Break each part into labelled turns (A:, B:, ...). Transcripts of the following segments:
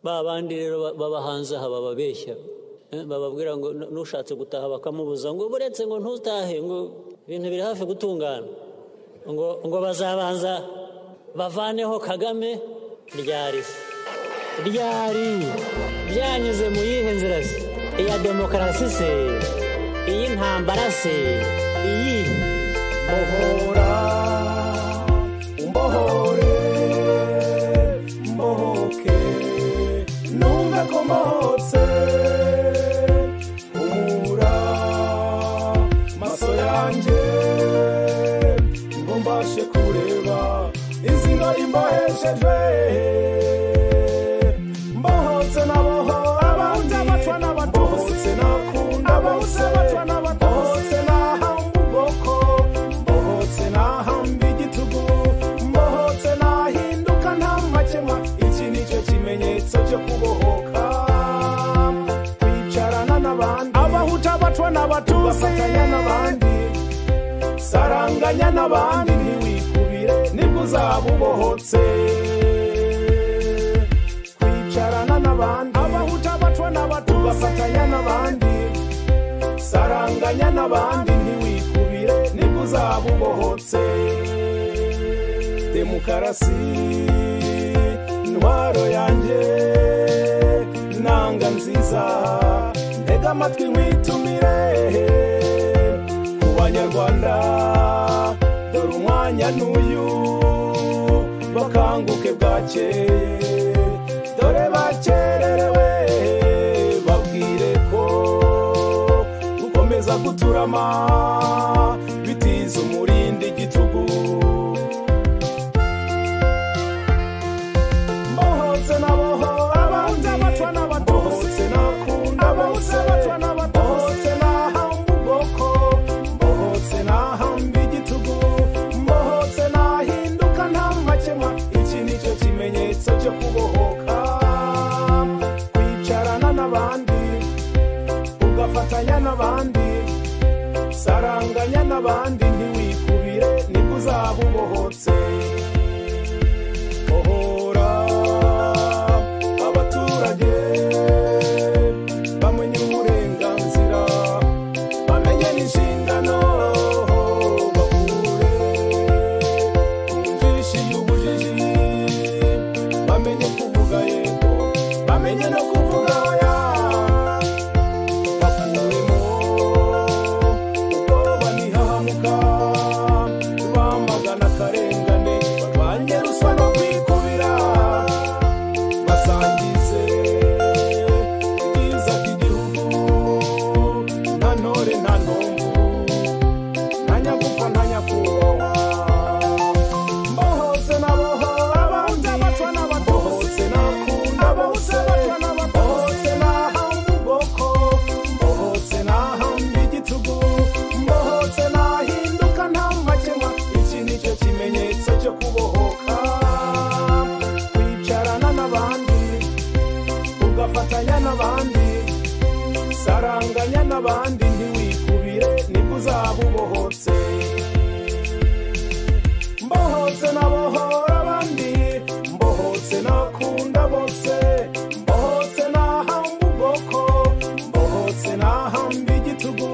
A: ba bandi rero ba- b'abahanzi aha bababeshya Eh, bababwira ngo "Nu- n'ushatse gutaha bakamubuza ngo buretse ngo ntutahe ngo ibintu biri hafi gutungana ngo ngo bazabanza bavaneho kagame ryari se ryari byanyuze mu yihe nzira se iya demokarasi se iy'intambara se iyihe
B: mbohora umbohore mbohoke numve ko mbohotse humura maso yanjye ngo mbashe kureba izina rimbohesheje mbohotse naboho abandi mbohotse nakunda bose mbohotse nahamba ubwoko mbohotse nahamba igitugu mbohotse nahinduka nta makemwa iki ni cyo kimenyetso cyo kubohoka kwicarana n'abandi abahuta abatwa n'abatusi bafatanya n'abandi saranganya n'abandi ntiwikubire nibwo uzaba ubohotse kwicarana n'abandi abahuta abatwa n'abatusi bafatanya n'abandi saranganya n'abandi ntiwikubire nibwo uzaba ubohotse demokarasi intwaro yanjye nanga nziza ntega amatwi nkwitumire ku banyarwanda dore umwanya n'uyu bakanguke bwake dore bakererewe babwire ko gukomeza guturama bitiza umurindi igitugu mbohotse naboho abandi mbohotse nakunda bose mbohotse nahamba ubwoko mbohotse nahamba igitugu mbohotse nahinduka nta makemwa iki ni cyo kimenyetso cyo kubohoka kwicarana n'abandi ugafatanya n'abandi saranganya n'abandi ntiwikubire nibwo uzaba ubohotse bohora abaturage bamenye uburenganzira bamenye n'inshingano bakure ku njishi y'ubujiji bamenye kuvuga yego bamenye no kuvuga oya bakuremo ubwo banihahamuka bamagana akarengane barwanye ruswa no kwikubira basangize ubwiza bw'igihugu nta ntore nta ntomvu nta nyagupfa nta nyakubahwa mbohotse naboho abandi mbohotse nakunda bose mbohotse nahamba ubwoko mbohotse nahamba igitugu mbohotse nahinduka nta makemwa iki ni cyo kimenyetso cyo kubohoka kwicarana n'abandi ugafatanya n'abandi saranganya n'abandi ntiwikubire nibwo uzaba ubohotse mbohotse nabohora abandi mbohotse nakunda bose mbohotse nahamba ubwoko mbohotse nahamba igitugu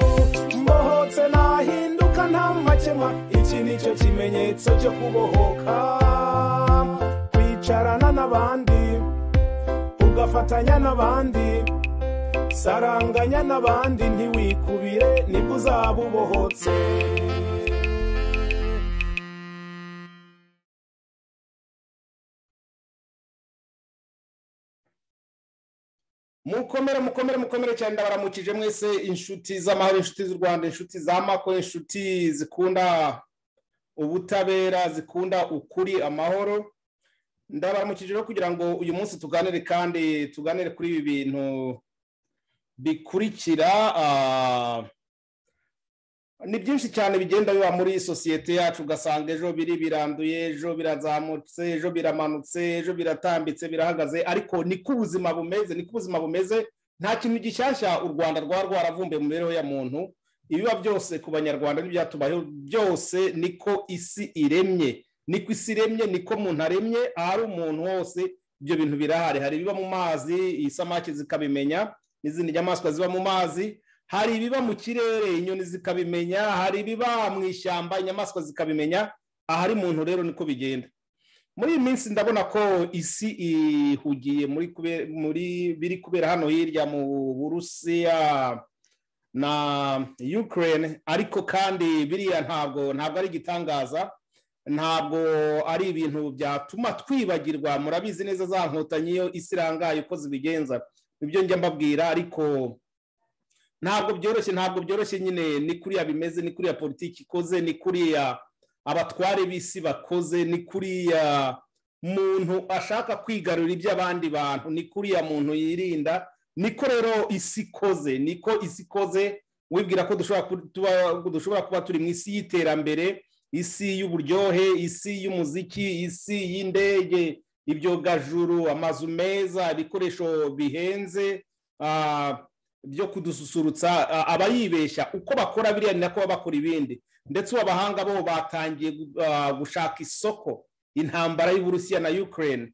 B: mbohotse nahinduka nta makemwa iki ni cyo kimenyetso cyo kubohoka kwicarana n'abandi ugafatanya n'abandi saranganya n'abandi ntiwikubire nibwo uzaba ubohotse
C: mukomere mukomere mukomere cyane ndabaramukije mwese inshuti z'amahoro inshuti z'u rwanda inshuti za mako inshuti zikunda ubutabera zikunda ukuri amahoro ndabaramukije rero kugira ngo uyu munsi tuganire kandi tuganire kuri ibi bintu bikurikira ah, ni byinshi cyane bigenda biba muri sosiyete yacu ugasanga ejo biri biranduye ejo birazamutse ejo biramanutse ejo biratambitse birahagaze ariko niko ubuzima bumeze niko ubuzima bumeze nta kintu gishyashya u rwanda rwaba rwaravumbuye mu mibereho ya muntu ibiba byose ku banyarwanda n'ibyatubayeho byose niko isi iremye niko isi iremye niko umuntu aremye ahari umuntu hose
B: ibyo bintu birahari hari ibiba mu mazi isamaki zikabimenya n'izindi nyamaswa ziba mu mazi hari ibiba mu kirere inyoni zikabimenya hari ibiba mu ishyamba inyamaswa zikabimenya ahari muntu rero niko bigenda muri iyi minsi ndabona ko isi ihugiye muri kube- muri biri kubera hano hirya mu burusiya na ukraine ariko kandi biriya ntabwo ntabwo ari igitangaza ntabwo ari ibintu byatuma twibagirwa murabizi neza za nkotanyi iyo isi irangaye uko zibigenza nibyo njya mbabwira ariko ntabwo byoroshye ntabwo byoroshye nyine ni kuriya bimeze ni kuriya politiki ikoze ni kuriya abatware b'isi bakoze ni kuriya muntu ashaka kwigarurira iby'abandi bantu ni kuriya muntu yirinda niko rero isi ikoze niko isi ikoze wibwira ko dushobora ku- tuba- dushobora kuba turi mu isi y'iterambere isi y'uburyohe isi y'umuziki isi y'indege ibyogajuru amazu meza ibikoresho bihenze ah, byo kudususurutsa ah, abayibeshya uko bakora biriya ni nako baba bakora ibindi ndetse ubu abahanga bo batangiye uh, gushaka isoko intambara y'uburusiya na ukraine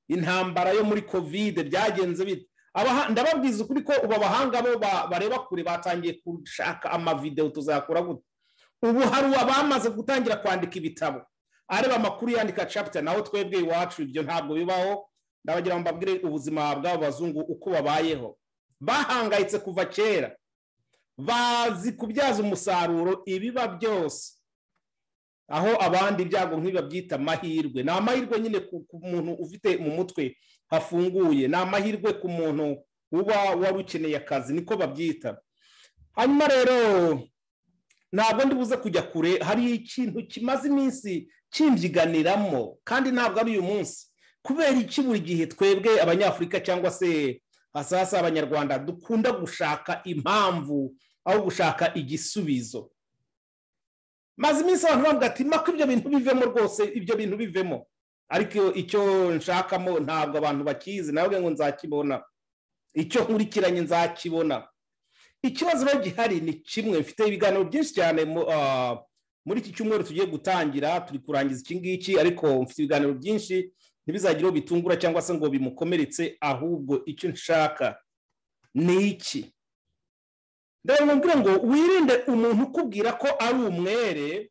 B: intambara yo muri kovide byagenze bite Abaha- ndababwiza ukuri ko ubu abahanga bo ba- bareba kure batangiye gushaka amavidewo tuzakora gute ubu hari abamaze gutangira kwandika ibitabo areba amakuru yandika capita naho twebwe iwacu ibyo ntabwo bibaho ndabagira ngo mbabwire ubuzima bw'abo bazungu uko babayeho bahangayitse kuva kera bazi kubyaza umusaruro ibiba byose aho abandi ibyago ntibabyita amahirwe ni amahirwe nyine ku ku muntu ufite mu mutwe hafunguye ni amahirwe ku muntu uba wari ukeneye akazi niko babyita hanyuma rero ntabwo ndibuze kujya kure hari ikintu kimaze iminsi kimbyiganiramo kandi ntabwo ari uyu munsi kubera iki buri gihe twebwe abanyafurika cyangwa se hasi abanyarwanda dukunda gushaka impamvu aho gushaka igisubizo maze iminsi abantu bavuga ati mako ibyo bintu bivemo rwose ibyo bintu bivemo ariko icyo nshakamo ntabwo abantu bakizi nawe ngo nzakibona icyo nkurikiranye nzakibona ikibazo rero gihari ni kimwe mfite ibiganiro byinshi cyane mu- ah, muri iki cyumweru tugiye gutangira turi kurangiza iki ngiki ariko mfite ibiganiro byinshi ntibizagire uwo bitungura cyangwa se ngo bimukomeretse ahubwo icyo nshaka ni iki ndabona ngo wirinde umuntu ukubwira ko ari umwere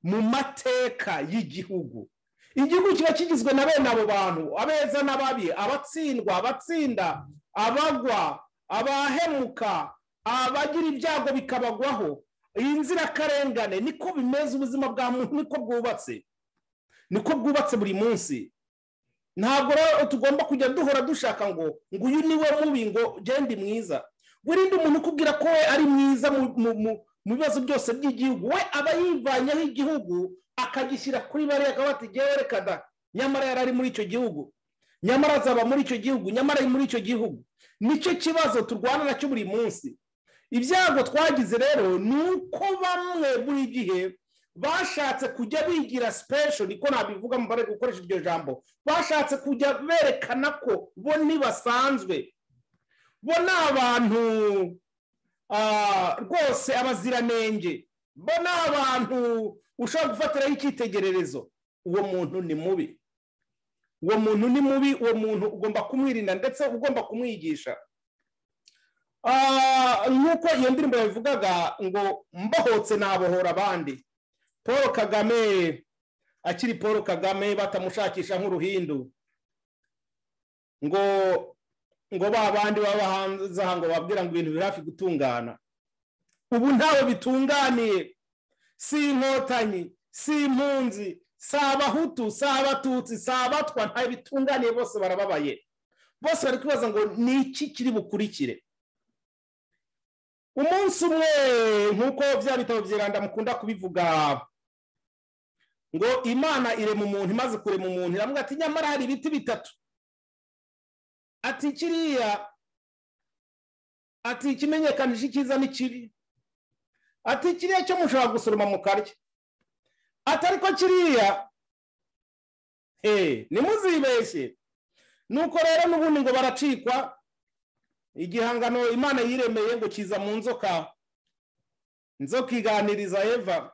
B: mu mateka y'igihugu igihugu kiba kigizwe na bene abo bantu abeza n'ababi abatsindwa abatsinda abagwa abahemuka abagira ibyago bikabagwaho inzirakarengane niko bimeze ubuzima bwa muntu niko bwubatse niko bwubatse buri munsi ntabwo rero tugomba kujya duhora dushaka ngo ngo uyu niwe mubi ngo gende mwiza wirinde umuntu ukubwira ko we ari mwiza mu- mu- mu- mu bibazo byose by'igihugu we aba yivanyeho igihugu akagishyira kuri bariya akaba ati "Jyewe reka da nyamara yari ari muri icyo gihugu nyamara azaba muri icyo gihugu nyamara ari muri icyo gihugu nicyo kibazo turwana nacyo buri munsi ibyago twagize rero ni uko bamwe buri gihe bashatse kujya bigira sipesho niko nabivuga mu bare gukoresha iryo jambo bashatse kujya berekana ko bo ntibasanzwe bo ni abantu ah, rwose abaziranenge bo ni abantu ushobora gufatiraho icyitegererezo uwo muntu ni mubi uwo muntu ni mubi uwo muntu ugomba kumwirinda ndetse ugomba kumwigisha Ah, nk'uko iyo ndirimbo yabivugaga ngo mbohotse nabohora abandi paul kagame akiri paul kagame batamushakisha nk'uruhindu ngo ngo ba bandi baba hanze aha ngo babwira ngo ibintu biri hafi gutungana ubu ntawe bitunganiye si inkotanyi si impunzi si abahutu si abatutsi si abatwa ntawe bitunganiye bose barababaye bose bari kwibaza ngo ni iki kiri bukurikire umunsi umwe nk'uko bya bitabo byiranda mukunda kubivuga ngo imana irema umuntu imaze kurema umuntu iramubwira ati nyamara hari ibiti bitatu ati kiriya ati ikimenyekanisha icyiza n'ikibi ati kiriya cyo mushobora gusoroma mukarya ati ariko kiriya eh, ntimuzibeshye nuko rero n'ubundi ngo baracikwa igihangano imana yiremeye ngo kiza mu nzoka nzoka iganiriza eva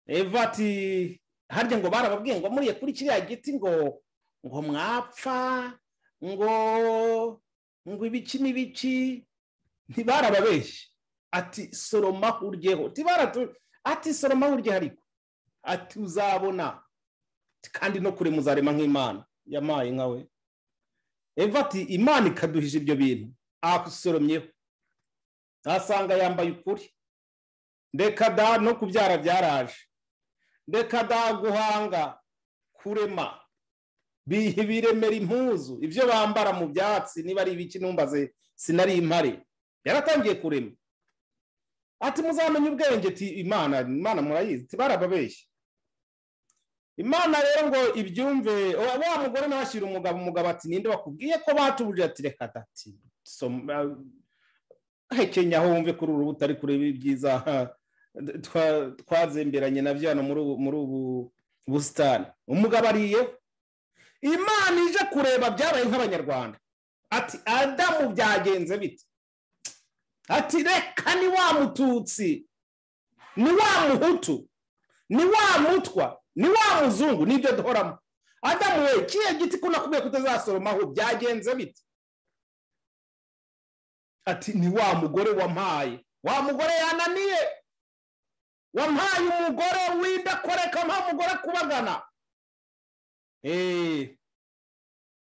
B: eva ati harya ngo barababwiye ngo muriye kuri kiriya giti ngo ngo mwapfa ngo ngo ibiki n'ibiki ntibarababeshye ati soroma uryeho tibaratu ati soroma uryeho ariko ati uzabona kandi no kure muzarema nk'imana yamaye nkawe eva ati imana ikaduhisha ibyo bintu asoromyeho asanga yambaye ukuri reka da no kubyara byaraje reka da guhanga kurema biremera impuzu ibyo bambara mu byatsi niba ari ibiki numbaze sinari impare yaratangiye kurema ati muzamenye ubwenge ti imana imana murayizi tibarababeshye imana rero ngo ibyumve wa mugore nawe ashyira umugabo umugabo ati ninde bakubwiye ko batubuje ati reka dati hekenya aho wumve kuri uru butari kureba ibyiza twazemberanye nabyo hano muri ubu busitani umugabo ariye imana ije kureba byabaye nk'abanyarwanda ati adamu byagenze bite ati reka ni wa mututsi ni wa muhutu ni wa mutwa ni wa muzungu nibyo duhoramo adamu we kiye giti ko nakubwiye kutazasoromaho byagenze bite ati ni wa mugore wampaye wa mugore yananiye wampaye umugore w'indakoreka nta mugore kubagana eee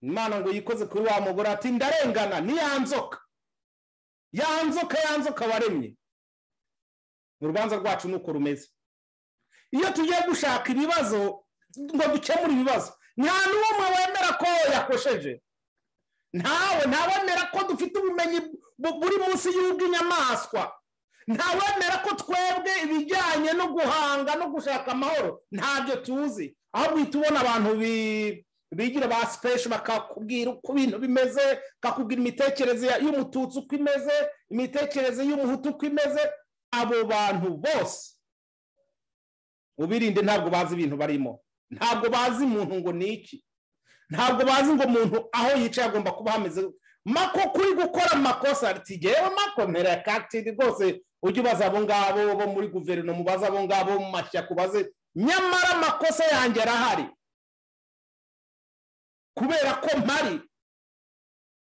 B: imana ngo yikoze kuri wa mugore ati ndarengana niyanzoka yanzoka yanzoka waremye urubanza rwacu ni uko rumeze iyo tugiye gushaka ibibazo ngo dukemure ibibazo nta n'umwe wemera ko yakosheje ntawe ntawemera ko dufite ubumenyi buri munsi y'ubw'inyamaswa ntawemera ko twebwe ibijyanye no guhanga no gushaka amahoro ntabyo tuzi ahubwo uhita ubona abantu bigira ba sipeshi bakakubwira uko ibintu bimeze bakakubwira imitekerereze y'umututsi uko imeze imitekerereze y'umuhutu uko imeze abo bantu bose ubirinde ntabwo bazi ibintu barimo ntabwo bazi umuntu ngo ni iki ntabwo bazi ngo umuntu aho yicaye agomba kuba hameze mako kuri gukora amakosa tigewe mako mpera kakitiri rwose ujye ubaza abo ngabo bo muri guverinoma ubaza abo ngabo mu mashyaka ubaze nyamara amakosa yanjye arahari kubera ko mpari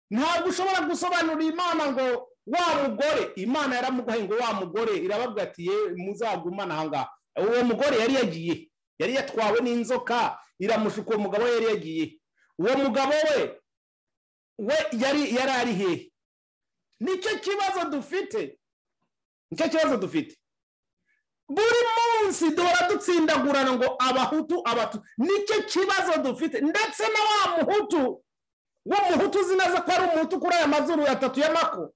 B: ntabwo ushobora gusobanurira imana ngo wa mugore imana yaramugaye ngo wa mugore irababwa ati ye muzagumane aha ngaha uwo mugore yari yagiye yari yatwawe n'inzoka iramushuka uwo mugabo yari yagiye uwo mugabo we we yari yari ari hehe nicyo kibazo dufite nicyo kibazo dufite buri munsi duhora dutsindagurana ngo abahutu abatu nicyo kibazo dufite ndetse na wa muhutu wo muhutu uzi neza ko ari umuhutu kuri aya mazuru atatu y'amako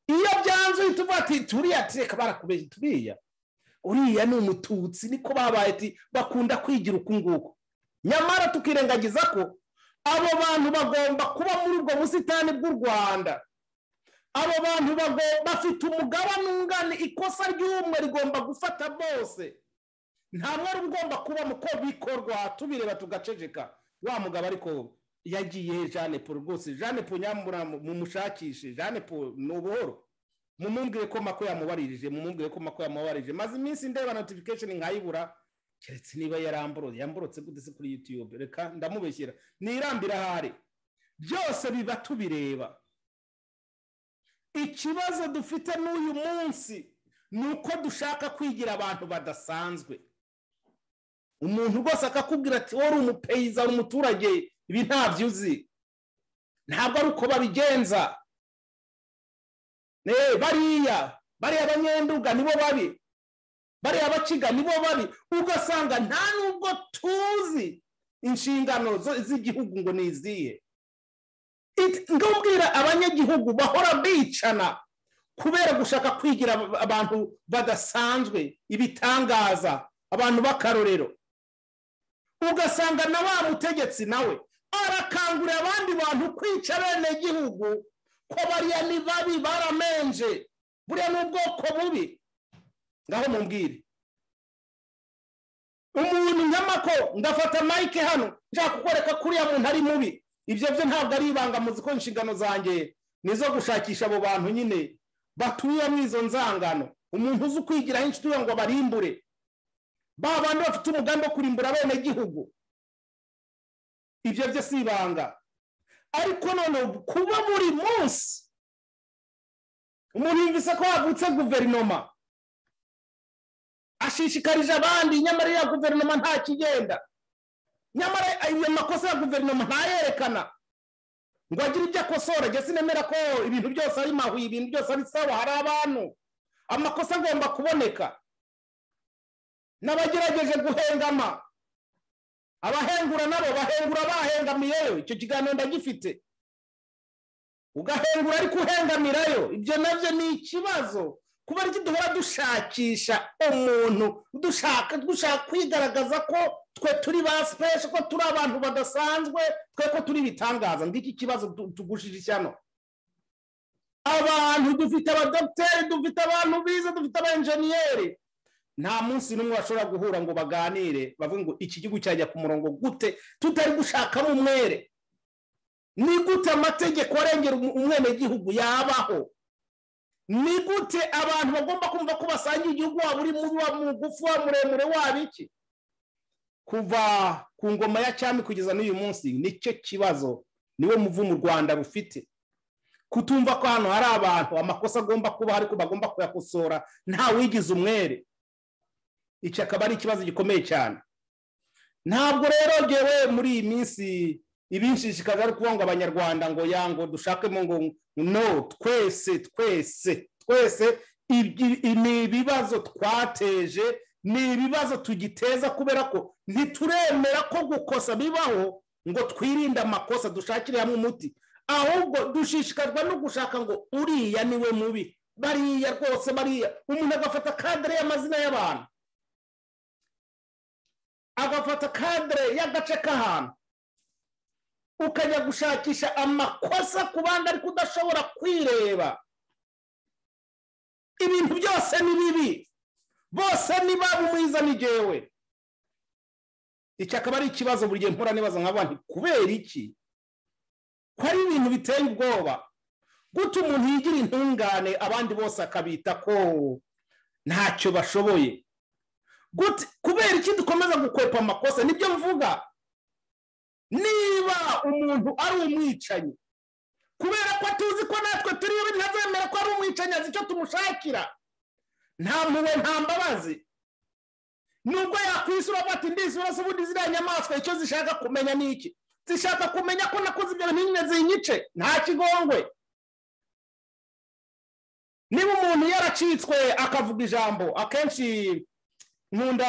B: iyo byanze uhita uvuga ati turiya tureka barakubeshya turiya uriya ni umututsi niko babaye ati bakunda kwigira uku nguku nyamara tukirengagiza ko abo bantu bagomba kuba muri ubwo busitani bw'u rwanda abo bantu bafite umugabane ungana ikosa ry'umwe rigomba gufata bose nta mwari ugomba kuba ko bikorwa tubireba tugaceceka wa mugabo ariko yagiye jeanne paul rwose jeanne paul nyamura mumushakishe jeanne paul ni ubuhoro mumumbwire ko mako yamubaririje mumumbwire ko mako yamubaririje maze iminsi ndeba notification nkayibura keretse niba yaramborotse yamborotse gute se kuri yutube reka ndamubeshyira ntirambira ahari byose biba tubireba ikibazo dufite n'uyu munsi ni uko dushaka kwigira abantu badasanzwe umuntu rwose akakubwira ati wowe uri umupeyiza uri umuturage ibi ntabyo uzi ntabwo ari uko babigenza bariya bariya banyenduga nibo babi bariya bakiga nibo babi ugasanga nta nubwo tuzi inshingano z'igihugu ngo ni izihe ngubwira abanyagihugu bahora bicana kubera gushaka kwigira abantu badasanzwe ibitangaza abantu b'akarorero ugasanga na wa mutegetsi nawe arakangurira abandi bantu kwica bene gihugu ko bariya ni babi baramenje buriya ni ubwoko bubi ngaho mumbwire umuntu nyamako ndafata mike hano nshaka kukwereka kuriya muntu ari mubi ibyo byo ntabwo ari ibanga muzi ko inshingano zanjye ni izo gushakisha abo bantu nyine batuye muri izo nzangano umuntu uzi ukwigiraho inshuti ngo barimbure ba bandi bafite umugambi wo kurimbura bene gihugu ibyo byo si ibanga ariko none kuba buri munsi umuntu yumvise ko havutse guverinoma ashishikarije abandi nyamara ya guverinoma nta kigenda nyamara ayo makosa ya guverinoma ntayerekana ngo agire ibyo akosora njye sinemera ko ibintu byose ari mahuye ibintu byose ari sawa hari abantu amakosa agomba kuboneka n'abagerageje guhengama abahengura nabo bahengura bahengamiyeyo icyo kiganiro ndagifite ugahengura ariko uhengamirayo ibyo nabyo ni ikibazo kuba ari duhora dushakisha umuntu dushaka dushaka kwigaragaza ko twe turi ba sipeshe ko turi abantu badasanzwe twe ko turi ibitangaza ngiki kibazo tugushije ishyano abantu dufite abadogiteri dufite abantu bize dufite abenjeniyeri nta munsi n'umwe bashobora guhura ngo baganire bavuge ngo iki gihugu cyajya ku murongo gute tutari gushakamo umwere ni gute amategeko arengera umwenegihugu yabaho ni gute abantu bagomba kumva ko basangiye igihugu waba uri mugufi wa muremure waba iki kuva ku ngoma ya cyami kugeza n'uyu munsi nicyo kibazo niwe muvumo u rwanda rufite kutumva ko hano hari abantu amakosa agomba kuba ariko bagomba kuyakosora ntawigize umwere iki akaba ari ikibazo gikomeye cyane ntabwo rero ngewe muri iyi minsi ibinshishikaje ari kuvuga ngo abanyarwanda ngo yango dushakemo ngo no twese twese twese ni ibibazo twateje ni ibibazo tugiteza kubera ko ntituremera ko gukosa bibaho ngo twirinde amakosa dushakire hamwe umuti ahubwo dushishikazwa no gushaka ngo uriya niwe mubi bariya rwose bariya umuntu agafata kadere y'amazina y'abantu agafata kadere y'agace k'ahantu ukajya gushakisha amakosa ku bandi ariko udashobora kwireba ibintu byose ni bibi bose ni babi mwiza ni jyewe iki akaba ari ikibazo buri gihe mpura nibaza nka bantu kubera iki ko ari ibintu biteye ubwoba guta umuntu yigira intungane abandi bose akabita ko ntacyo bashoboye kubera iki dukomeza gukwepa amakosa nibyo mvuga niba umuntu ari umwicanyi kubera ko tuzi ko natwe turiyo ntazemera ko ari umwicanyi azi icyo tumushakira nta mpuwe nta mbabazi nubwo yakwisura bati ndisura se ubundi ziriya nyamaswa icyo zishaka kumenya ni iki zishaka kumenya ko nakoze ibyo bintu zinyice nta kigongwe niba umuntu yaracitswe akavuga ijambo akenshi nkunda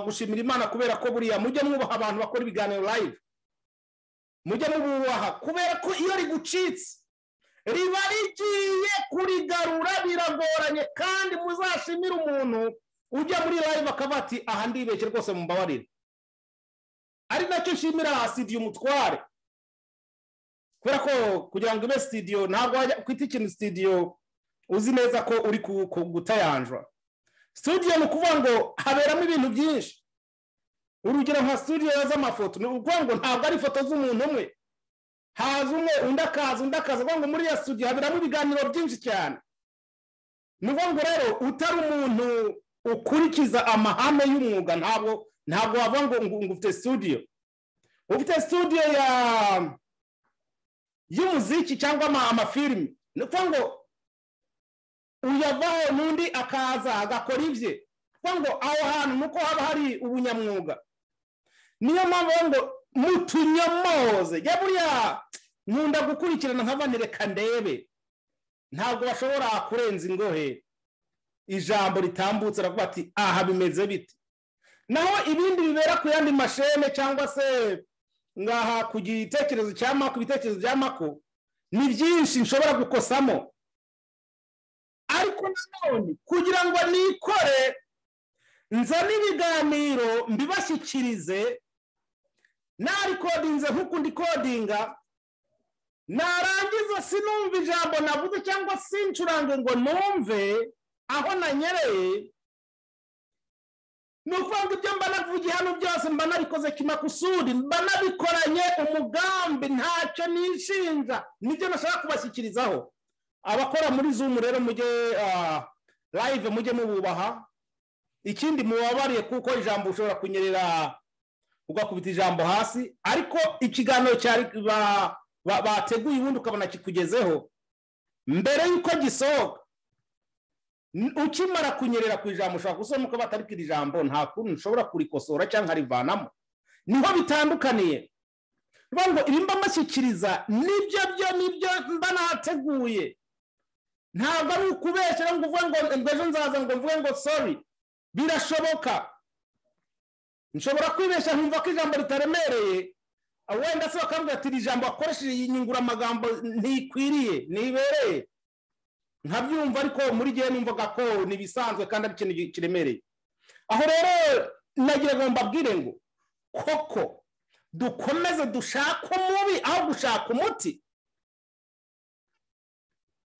B: gushimira imana kubera ko buriya mujye mwubaha abantu bakora ibiganiro live mujye mububaha kubera ko iyo rigucitse riba rigiye kurigarura biragoranye kandi muzashimire umuntu ujya muri live akavuga ati aha ndibeshye rwose mumbabarire ari nacyo nshimira aha sitidiyo umutware kubera ko kugira ngo ibe sitidiyo ntabwo wajya kwita ikintu sitidiyo uzi neza ko uri gutayanjwa studio ni ukuvuga ngo haberamo ibintu byinshi urugero nka studio z'amafoto ni ukuvuga ngo ntabwo ari ifoto z'umuntu umwe haza umwe undi akaza undi akaza uvuga ngo muri iyo studio haberamo ibiganiro byinshi cyane ni ukuvuga ngo rero utari umuntu ukurikiza amahame y'umwuga ntabwo ntabwo wavuga ngo ngo ufite studio ufite studio ya y'umuziki cyangwa amafilimi ni ukuvuga ngo uyavaho n'undi akaza agakora ibye kuko ngo aho hantu nuko haba hari ubunyamwuga niyo mpamvu ngo mutunyomoze jya buriya nkunda gukurikirana nk'abandi reka ndebe ntabwo bashobora kurenza ingohe ijambo ritambutse aravuga ati aha bimeze bite naho ibindi bibera ku yandi mashene cyangwa se ngaha ku gitekerezo cya mako ibitekerezo bya mako ni byinshi nshobora gukosamo ariko nanone kugira ngo nikore nzane ibiganiro mbibashyikirize narikodinze nk'uko ndi kodinga narangiza sinumve ijambo navuze cyangwa sincurange ngo numve aho nanyereye ni ukuvuga ngo ibyo mba navugiye hano byose mba nabikoze kimakusudi mba nabikoranye umugambi ntacyo nishinja nibyo nashaka kubashyikirizaho abakora muri zumu rero mujye live mujye mububaha ikindi mubabariye kuko ijambo ushobora kunyerera ugakubita ijambo hasi ariko ikiganiro cyari ba- ba- bateguye ubundi ukabona kikugezeho mbere y'uko gisohoka n- ukimara kunyerera ku ijambo ushobora gusohoka ukavuga ati ariko iri jambo nta kuntu nshobora kurikosora cyangwa nkarivanamo niho bitandukaniye niyo ngo ibimba mbashyikiriza nibyo byo nibyo mba nateguye ntabwo ari ukubeshyira ngo uvuge ngo ngo ejo nzaza ngo mvuge ngo sorry birashoboka nshobora kwibeshya nkumva ko ijambo ritaremereye wenda se bakambwira ati iri jambo wakoresheje iyi nyunguramagambo ntikwiriye ntibereye nkabyumva ariko muri gihe numvaga ko ni ibisanzwe kandi ari ikintu kiremereye aho rero nagira ngo mbabwire ngo koko dukomeze dushake umubi aho gushaka umuti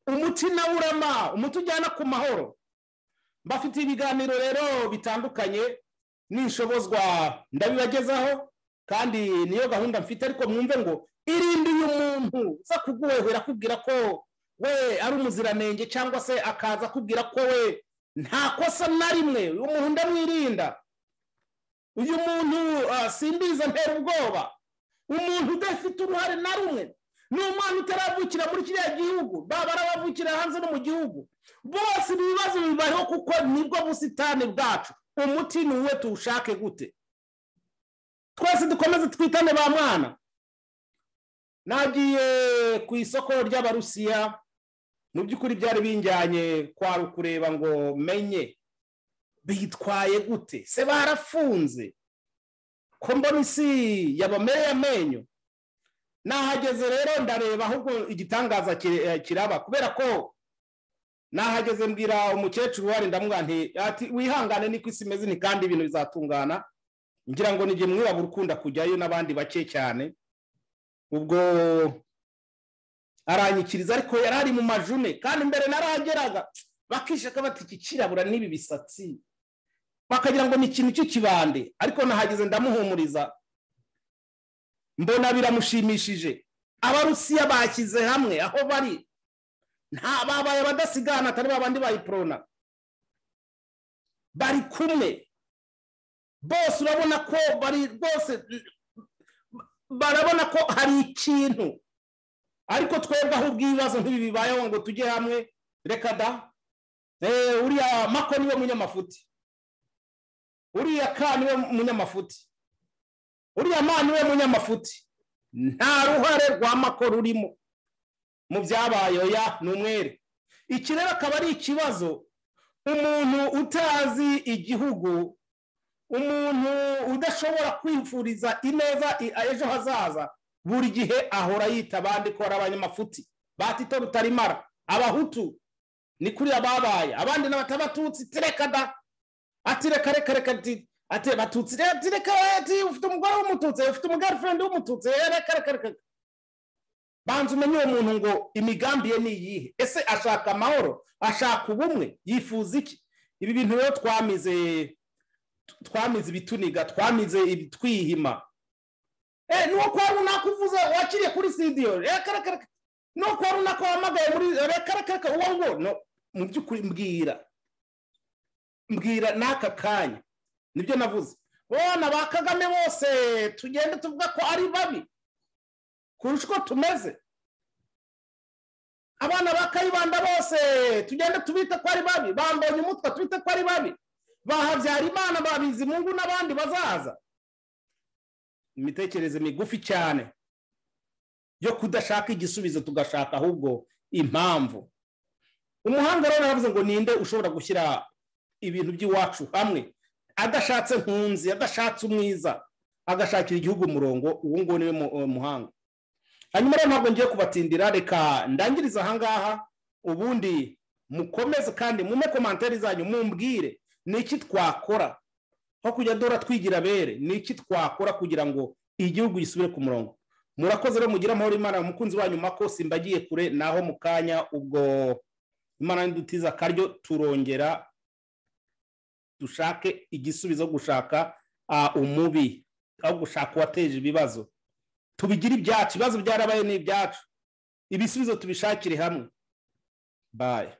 B: umuti nawe urama umuti ujyana ku mahoro bafite ibiganiro rero bitandukanye n'inshobozwa ndabibagezaho kandi niyo gahunda mfite ariko mwumve ngo irinde uyu muntu uza kuguhehera akubwira ko we ari umuziranenge cyangwa se akaza akubwira ko we nta kosa na rimwe uyu muntu ndamwirinda uyu muntu ah, simbiza ntera ubwoba umuntu udafite uruhare na rumwe ni umwana utaravukira muri kiriya gihugu baba arabavukira hanze no mu gihugu bose ibi bibazo bibariho kuko nibwo busitani bwacu umuti ni uwe tuwushake gute twese dukomeze twitane ba mwana nagiye ku isoko ry'abarusiya mu by'ukuri byari binjyanye kwari ukureba ngo menye bitwaye gute se barafunze ko mbona isi yabamereye amenyo nahageze rero ndareba ahubwo igitangaza ki- eh, kiraba kubera ko nahageze mbwira umukecuru wari ndamubwira nti ati wihangane niko isi imeze ni kandi ibintu bizatungana ngira ngo nige mwirabura ukunda kujyayo n'abandi bake cyane ubwo aranyikiriza ariko yari ari mu majune kandi mbere narahageraga bakishaka bati iki kirabura n'ibi bisatsi bakagira ngo ni ikintu cy'ikibande ariko nahageze ndamuhumuriza mbona biramushimishije abarusiya bashyize hamwe aho bari nta babaye abadasigana atari babandi bayiporona bari kumwe bose urabona ko bari rwose barabona ko hari ikintu ariko twebwe ahubwo ibibazo nk'ibi bibayeho ngo tujye hamwe reka da Eh, uriya mako niwe munyamafuti uriya ka niwe munyamafuti uriya ma niwe munyamafuti nta ruhare rwa mako rurimo mu byabaye oya ni umwere iki rero akaba ari ikibazo umuntu utazi igihugu umuntu udashobora kwifuriza ineza i- ejo hazaza buri gihe ahora yita abandi ko ari abanyamafuti batito rutarimara abahutu ni kuriya babaye abandi n'abatabatutsi tirekada ati reka reka reka ati ati batutsi reka ati reka ati ufite umugore w'umututsi ufite umugirlfriend w'umututsi eh, reka reka reka reka." banza umenye uwo muntu ngo imigambi ye ni iyihe ese ashaka amahoro ashaka ubumwe yifuza iki ibi bintu rero twamize twamize ibituniga twamize ibitwihima eh nuwo kwa runaka uvuze wakiriye kuri studio reka reka reka nuwo kwa runaka wahamagaye muri reka reka reka uwo ngo no mu by'ukuri mbwira mbwira n'aka kanya nibyo navuze bona ba kagame bose tugende tuvuga ko ari babi kurusha uko tumeze abana ba kayibanda bose tugende tubite ko ari babi bambonye umutwe tubite ko ari babi bahabyara imana babizi mungu n'abandi bazaza imitekerereze migufi cyane yo kudashaka igisubizo tugashaka ahubwo impamvu umuhanga rero yaravuze ngo ninde ushobora gushyira ibintu by'iwacu hamwe adashatse nkunzi adashatse umwiza agashakira igihugu umurongo ubu ngubu niwe mu- eh, muhanga hanyuma rero ntabwo ngiye kubatindira reka ndangirize ahangaha ubundi mukomeze kandi mume komantere zanyu mumbwire ni iki twakora aho kujya dora twigira bere ni iki twakora kugira ngo igihugu gisubire ku murongo murakoze rero mugire amahoro imana umukunzi wanyu mako simbagiye kure naho mu kanya ubwo imana n'idutiza akaryo turongera dushake igisubizo aho gushaka ah, umubi aho gushaka uwateje ibibazo tubigire ibyacu ibibazo byarabaye ni ibyacu ibisubizo tubishakire hamwe baye